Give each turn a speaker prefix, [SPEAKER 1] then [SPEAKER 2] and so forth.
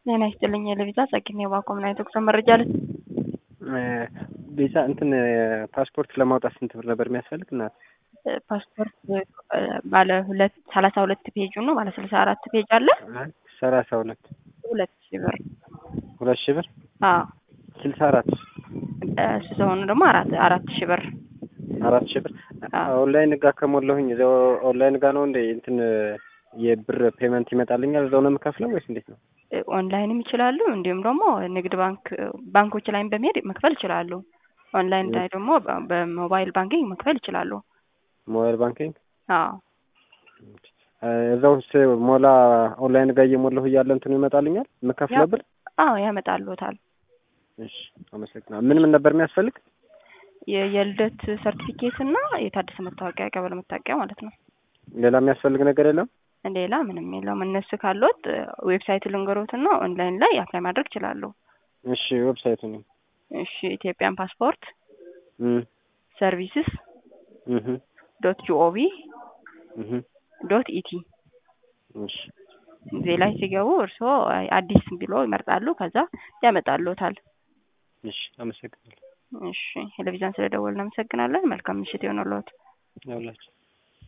[SPEAKER 1] ጤና ይስጥልኝ የለቪዛ ጸግኔ ባኮምና የተኩሰ መረጃ ል
[SPEAKER 2] ቪዛ እንትን ፓስፖርት ለማውጣት ስንት ብር ነበር የሚያስፈልግ? እናት
[SPEAKER 1] ፓስፖርት ባለ ሁለት ሰላሳ ሁለት ፔጁ ነው። ባለ ስልሳ አራት ፔጅ አለ።
[SPEAKER 2] ሰላሳ ሁለት
[SPEAKER 1] ሁለት ሺህ ብር
[SPEAKER 2] ሁለት ሺህ ብር
[SPEAKER 1] አዎ።
[SPEAKER 2] ስልሳ አራት
[SPEAKER 1] እሱ ሰሆኑ ደግሞ አራት አራት ሺህ ብር
[SPEAKER 2] አራት ሺህ ብር ኦንላይን ጋ ከሞላሁኝ እዚያው ኦንላይን ጋ ነው እንደ እንትን የብር ፔመንት ይመጣልኛል እዛው ነው የምከፍለው ወይስ እንዴት ነው?
[SPEAKER 1] ኦንላይንም ይችላሉ። እንዲሁም ደግሞ ንግድ ባንክ ባንኮች ላይም በመሄድ መክፈል ይችላሉ። ኦንላይን ላይ ደግሞ በሞባይል ባንኪንግ መክፈል ይችላሉ።
[SPEAKER 2] ሞባይል ባንኪንግ
[SPEAKER 1] አዎ
[SPEAKER 2] እዛው ሞላ ኦንላይን ጋር እየሞላሁ እያለ እንትኑ ይመጣልኛል የምከፍለው ብር?
[SPEAKER 1] አዎ ያመጣልዎታል።
[SPEAKER 2] እሺ አመሰግናለሁ። ምን ምን ነበር የሚያስፈልግ?
[SPEAKER 1] የልደት ሰርቲፊኬት እና የታደሰ መታወቂያ ቀበሌ መታወቂያ ማለት ነው።
[SPEAKER 2] ሌላ የሚያስፈልግ ነገር የለም?
[SPEAKER 1] ሌላ ምንም የለውም። እነሱ ካሉት ዌብሳይት ልንገሮትና ኦንላይን ላይ አፕላይ ማድረግ ይችላሉ።
[SPEAKER 2] እሺ ዌብሳይቱ ነው።
[SPEAKER 1] እሺ ኢትዮጵያን ፓስፖርት ሰርቪስስ ዶት ጂኦቪ ዶት ኢቲ
[SPEAKER 2] እሺ
[SPEAKER 1] እዚህ ላይ ሲገቡ እርስዎ አዲስ ቢሎ ይመርጣሉ። ከዛ ያመጣልዎታል።
[SPEAKER 2] እሺ አመሰግናለሁ።
[SPEAKER 1] እሺ ቴሌቪዥን ስለደወልን እናመሰግናለን። መልካም ምሽት ይሆንልዎት።
[SPEAKER 2] ያውላችሁ